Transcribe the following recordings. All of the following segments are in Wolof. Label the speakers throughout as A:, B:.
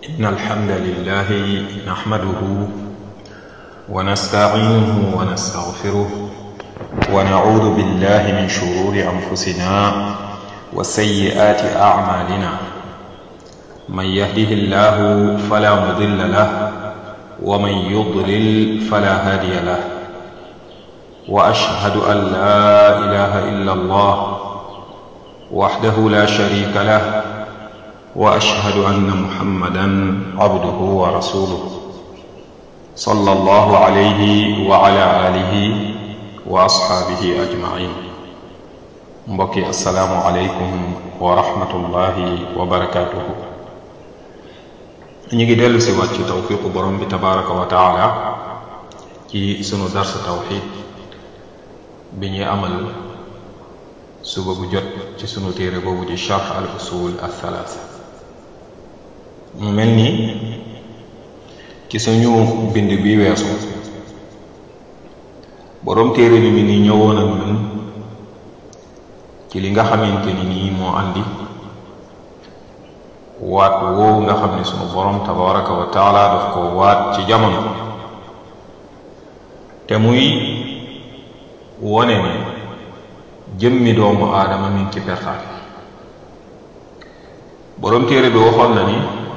A: إن الحمد لله نحمده ونستعينه ونستغفره ونعوذ بالله من شرور أنفسنا وسيئات أعمالنا من يهده الله فلا مضل له ومن يضلل فلا هادي له وأشهد أن لا إله إلا الله وحده لا شريك له واشهد ان محمدا عبده ورسوله صلى الله عليه وعلى اله واصحابه اجمعين mbokki asalaamu aleykum wa rahmatullahi wa barakaatuhu ñu ngi dellu si waat ci tawfiqu borom bi tabaraka wa taala ci sunu darsa tawxid bi ñuy amal suba bu jot ci sunu téere boobu di charx al usul al thalaatha mu mel ni ci suñu bind bi weesu boroom téere bi mi ni ñëwoon ak ñun ci li nga xamante ni nii moo andi waat woowu nga xam ne sunu boroom tabaraka wa taala daf ko waat ci jamono te muy wone ne jëmmi doomu aadama mi ngi ci pertaal boroom téere bi waxoon na ni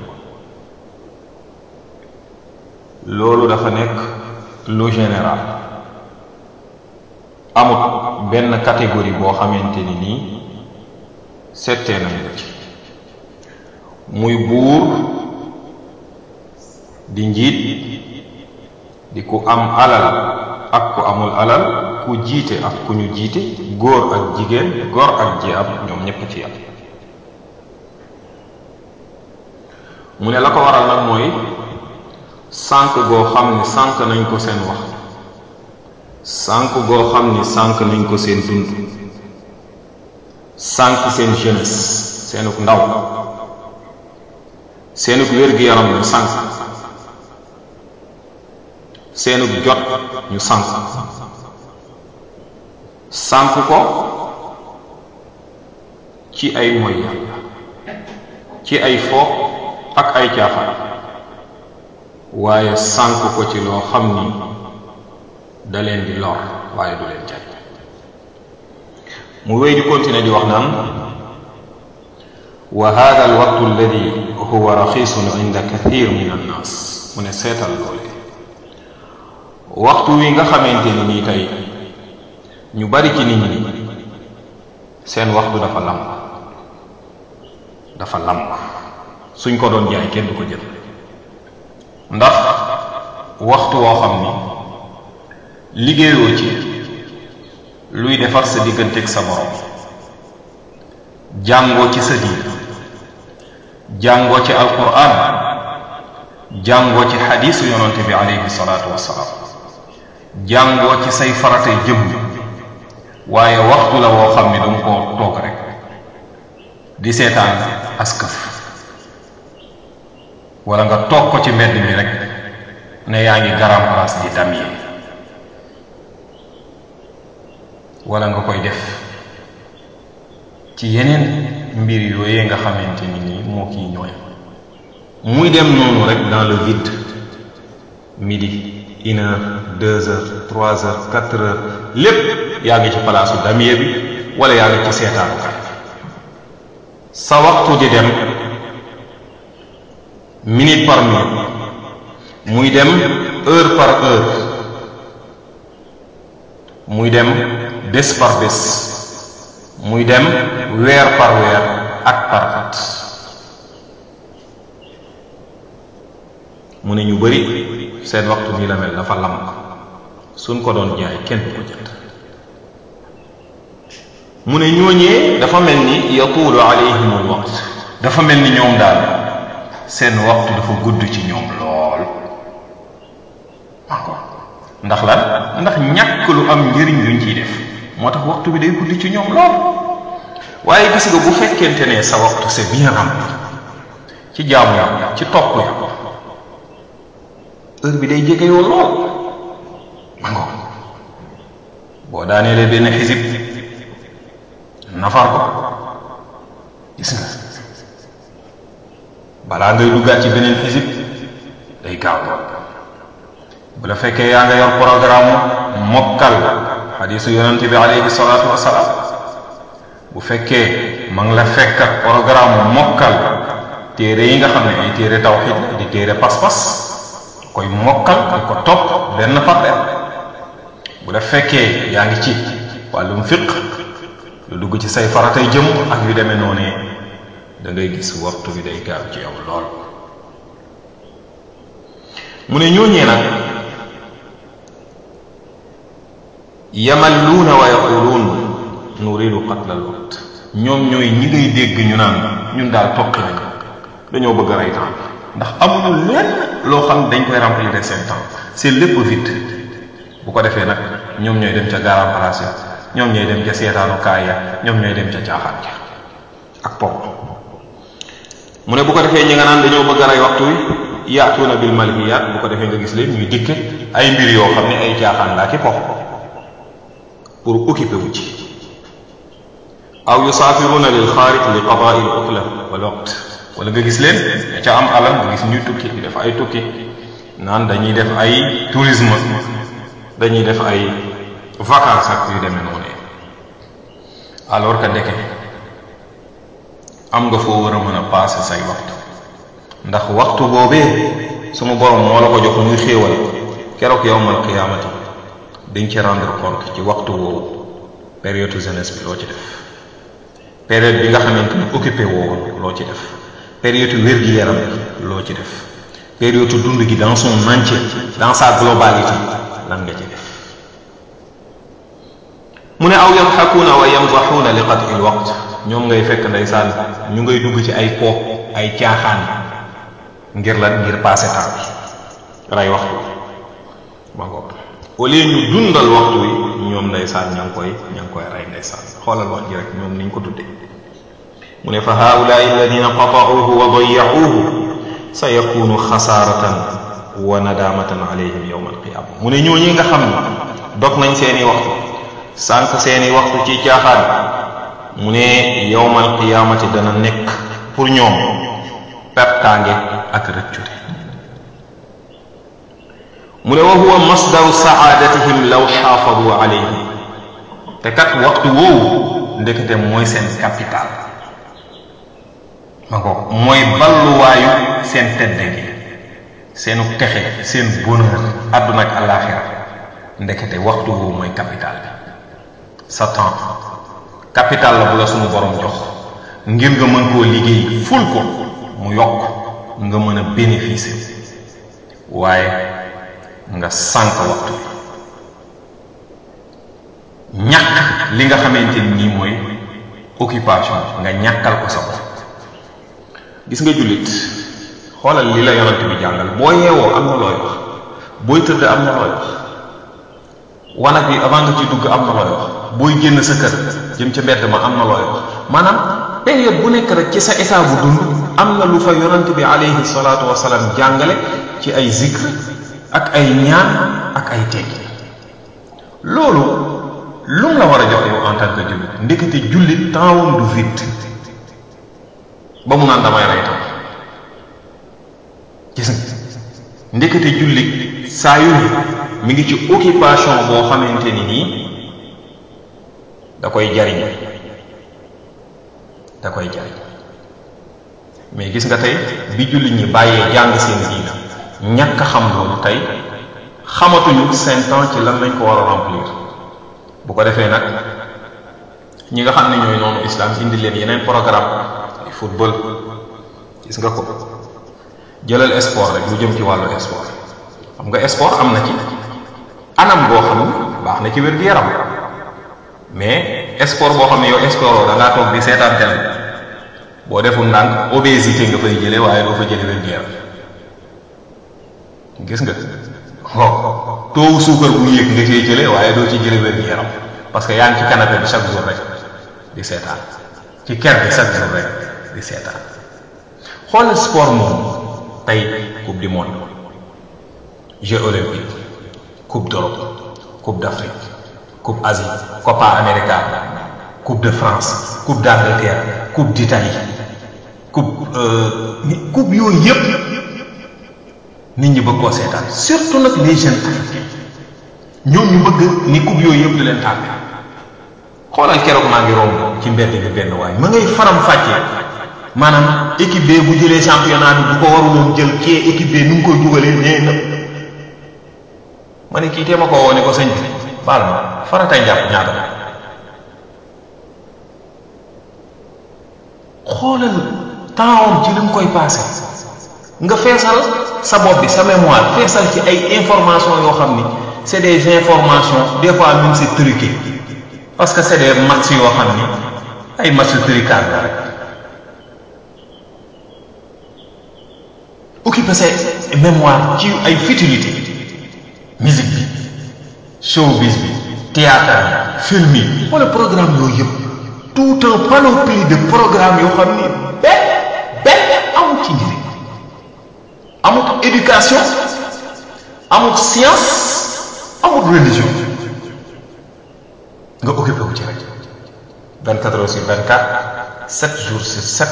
A: loolu dafa nekk lu général amut benn catégorie boo xamante ni nii settee nañ ko ci muy buur di njiit di ku am alal ak ku amul alal ku jiite ak ku ñu jiite góor ak jigéen góor ak ji am ñoom ñépp ci am mu ne la ko waral nag mooy sànq goo xam ni sànq nañ ko seen wax sànq goo xam ni sànq nañ ko seen dund sànq seen jeunesse seenuk ndaw seenuk wér-gi-yaram ñu sànq seenuk jot ñu sànq sànq ko ci ay moy yàlla ci ay fo ak ay caaxaan waaye sànq ko ci loo xam ni da leen di lor waaye du leen jariñ mu wéy di continuer di wax naan wa hada al waqtu alladi huwa raxisun inda kathir min annas mu ne seetal loole waxtu wi nga xamante ni nii tey ñu bari ci nit ñi seen waxtu dafa lamb dafa lamb suñ ko doon jaay kenn du ko jël ndax waxtu woo xam ni liggéeyoo ci luy defar sa digganteeg sa borom jàngoo ci sa diin jàngoo ci alquran jàngoo ci xadiisu yonante bi alayhi salaatu wassalaam jàngoo ci say faratay jëm waaye waxtu la woo xam ni danga koo toog rek di seetaan askaf wala nga toog ko ci mbedd mi rek ne yaa ngi garam place di damyee wala nga koy def ci yeneen mbir yooyee nga xamante ni nii moo kii ñooy muy dem noonu rek dans le vide midi une heure deux heures trois heures quatre heures lépp yaa ngi ci palaasu damyee bi wala yaa ngi ci seetaanukaay sa waxtu di dem minute par minute muy dem heure par heure muy dem bés par bés muy dem weer par weer at par at mu ne ñu bari seen waxtu nii la mel dafa lamb suñ ko doon jaay kenn du ko jënd mu ne ñooñee dafa mel ni yatuulu alayhim al waqt dafa mel ni ñoom daal seen waxtu dafa gudd ci ñoom lool encore ndax lan ndax ñàkk lu am njëriñ luñ ciy def moo tax waxtu bi day gudd ci ñoom lool waaye gis nga bu fekkente ne sa waxtu c'est bien rempli ci jaamu yàlla ci topp yàlla heure bi day jege yow lool encore boo daaneele benn xisib nafar ko gis nga balaa ngay duggaat ci beneen xisib day gaaw lool bu la fekkee yaa nga yor programme mokkal xadisu yonente bi alayhi salaatu wasalaam bu fekkee ma ngi la fekk ak programme mokkal téere yi nga xam ne ay téere tawxid la di téere pas-pas koy mokkal di ko topp benn par benn bu la fekkee yaa ngi ci wàllum fiq lu dugg ci say faratay jëm ak yu demee noonee da ngay gis waxtu bi day gaaw ci yow lool mu ne ñooñee nag yamalluuna wa yaquluun nuridu qatla al waqt ñoom ñooy ñi ngay dégg ñu naan ñun daal toqi nañ dañoo bëgg a rey temps ndax amuñu lenn loo xam dañ koy remplir seen temps c'est lépp vide bu ko defee nag ñoom ñooy dem ca garam place ya ñoom ñooy dem ca seetaanu kaay ya ñoom ñooy dem ca caaxaan ja ak pop mu ne bu ko defee ñi nga naan dañoo bëgg a rey waxtu wi yaatuuna bil malhiyaat bu ko defee nga gis leen ñuy dikke ay mbir yoo xam ne ay caaxaan laa ki pop pour occuper wu ci aw yusaafiruuna lil xaarij li qadaai l utla wal waqt wala nga gis leen ca am alal nga gis ñuy tukki di def ay tukki naan dañuy def ay tourisme dañuy def ay vacances ak yu demee noonu alors que ndeke am nga foo war a mën a passer say waxtu ndax waxtu boobee sunu borom moo la ko jox muy xéewal keroog yawmal qiyaamati dañ ci rendre compte ci waxtu woowu période jeunesse bi loo ci def période bi nga xamante ni occupé woowoon loo ci def période wér-gi-yaram bi loo ci def période dund gi dans son entier dans sa globalité lan nga ci def mu ne aw yadxakuuna wa yamdaxuuna li qat'i l waqt ñoom ngay fekk ndeysaan ñu ngay dugg ci ay po ay caaxaan ngir lan ngir passé temps bi rey waxtu ma ngoog au lieu ñu dundal waxtu wi ñoom ndeysaan ña ngi koy ña ngi koy rey ndeysaan xoolal wax ji rek ñoom niñ ko tudde mu ne fa haulaai alladina qata'uuhu wa dayya'uuhu sa yakunu xasaaratan wa nadamatan alayhim yawma alqiyama mu ne ñooñi nga xam ne dog nañ seeni waxtu sànq seeni waxtu ci caaxaan mu ne yawmal qiyaamati dana nekk pour ñoom pertaange ak rëccute mu ne wa huwa masdaru saadatihim law xaafadu alayhi te kat waxtu woowu ndekete mooy seen capital ma ko mooy balluwaayu seen tedde gi seenu texe seen bonheur àdduna ak àllaaxira ndekete waxtu woowu mooy capital bi sa temps capital la bu la sunu borom jox ngir nga mën koo liggéey ful ko mu yokk nga mën a bénéficier waaye nga sànq waxtu bi ñàkk li nga xamante ni nii mooy occupation nga ñàkkal ko sa bopp gis nga jullit xoolal li la yonent bi jàngal boo yeewoo am na looy wax booy tëdd am na looy wax wanag bi avant nga ci dugg am na looy wax booy génn sa kër jëm ca mbedd ma am na looy wax maanaam période bu nekk rek ci sa état bu dund am na lu fa yonent bi alayhi salaatu wasalaam jàngale ci ay zikr ak ay ñaan ak ay teggi loolu lu mu la war a jox yow en tant que jullit ndekete jullit tempsam du vide ba mu naan damay rey tam gis nga ndekete jullit saa yu ne mi ngi ci occupation boo xamante ni nii da koy jariñ da koy jariñ mais gis nga tey bi jullit ñi bàyyee jàng seen diina ñàkk xam loolu tey xamatuñu seen temps ci lan lañ ko war a remplir bu ko defee nag ñi nga xam ne ñooy noonu islam indi leen yeneen programme ay football gis nga ko jëlal sport rek lu jëm ci wàllu sport xam nga sport am na ci anam boo xam ne baax na ci wér-gu-yaram mais sport boo xam ne yow sport da ngaa toog di seetaan tel boo deful ndànk obésité nga fay jëlee waaye doo fa jëlee wér-gu-yaram gis nga waaw toowu suukar bu yéeg nga cee jëlee waaye doo ci jëlee wér-gu-yaram parce que yaa ngi ci canapé bi chaque jour rek di seetaan ci ker bi chaque jour rek di seetaan xoolal sport moom tey coupe du monde jeux olympiques coupe d'Europe coupe d'Afrique coupe Asie Copa América coupe de France coupe d'Angleterre coupe d'Italie coupe coupe yooyu yëpp nit ñi bëgg koo seetaan surtout nag les jeunes africains ñoom ñu bëgg ni coupe yooyu yëpp di leen tàppe xoolal keroog maa ngi romb ci mbedd bi benn waay ma ngay faram fàccee maanaam équipe B bu jëlee championnat bi bu ko waruloon jël kee équipe B nu ngi koy dugalee nee na ma ne kii tee ma ko woo ne ko sëñ bi baal ma faratay njàpp ñaata xoolal temps om ci li mu koy passé nga feesal sa bopp bi sa mémoire feesal ci ay informations yoo xam ni c'est des informations des fois même c'est truqué parce que c'est des matchs yoo xam ni ay matchs trucage la rek occuper sa mémoire ci ay futilité musique bi showbiz bi théâtre bi film yi wala programme yooyu yëpp tout un panoplie de programme yoo xam ni benn benn amul ci njëriñ amul éducation amul science amul religion nga occupé wu ci rek 24 heures sur 24 7 jours sur 7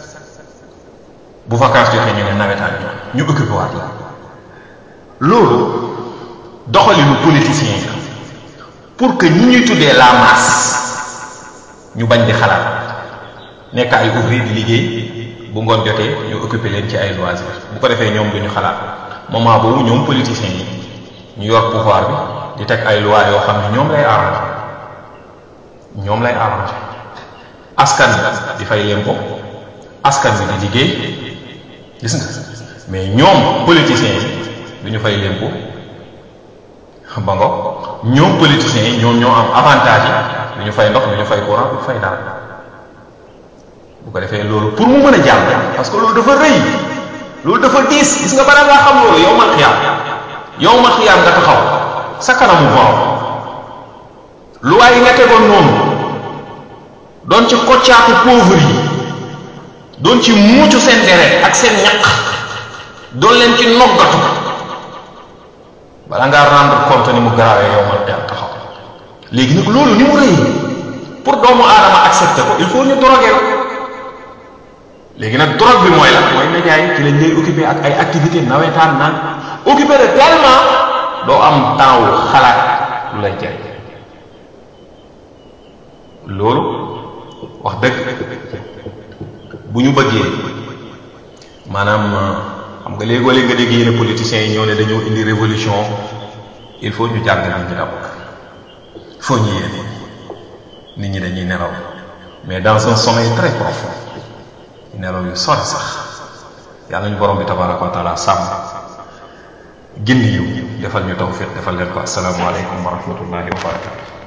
A: bu vacances joxee ñu ne nawetaan ñu ñu occupé waat la loolu doxalinu politicien yi pour que ñi ñuy tuddee la masse ñu bañ di xalaat nekk ay ouvrier di liggéey bu ngoon jotee ñu occupé leen ci ay loisirs bu ko defee ñoom duñu xalaat moment boobu ñoom politiciens yi ñu yor pouvoir bi di teg ay lois yoo xam ne ñoom lay arrangé ñoom lay arrangé askan bi di fay leen ko askan bi di liggéey gis nga mais ñoom politiciens yi duñu fay leen ko ba ngo ñoom politiciens yi ñoom ñoo am avantage yi du ñu fay ndox du ñu fay courant du fay dara bu ko defee loolu pour mu mën a jàll parce que loolu dafa rëy loolu dafa diis gis nga balaa ngaa xam loolu yow mal xiyaam yow mal xiyaam nga taxaw sa kanamu borom lu waaye nga tegoon noonu doon ci koccaatu pauvre yi doon ci muucu seen deret ak seen ñaq doon leen ci noggatu bala ngaa rendre compte ni mu garaawee yow mal xiyaam taxaw léegi nag loolu ni mu rëy pour doomu aadama accepter ko il faut ñu drogué la léegi nag drogue bi mooy la mooy média yi ci lañ lay occupé ak ay activité nawetaan naan occupé de tellement doo am temps wu xalaat lu lay jëriñ loolu wax dëgg bu ñu bëggee maanaam xam nga léegoo léeg nga dégg yenn politiciens yi ñëw ne dañoo indi révolution il faut ñu jàngal nit ñi d'abord il faut ñu yéene nit ñi dañuy nelaw mais dans un sommeil très profond nelaw yu sori sax yàlla ñu borom bi tabaraka wa taala sàmm gindi yu defal ñu tawfiq defal leen ko assalaamu aleykum wa rahmatullahi wa barakatu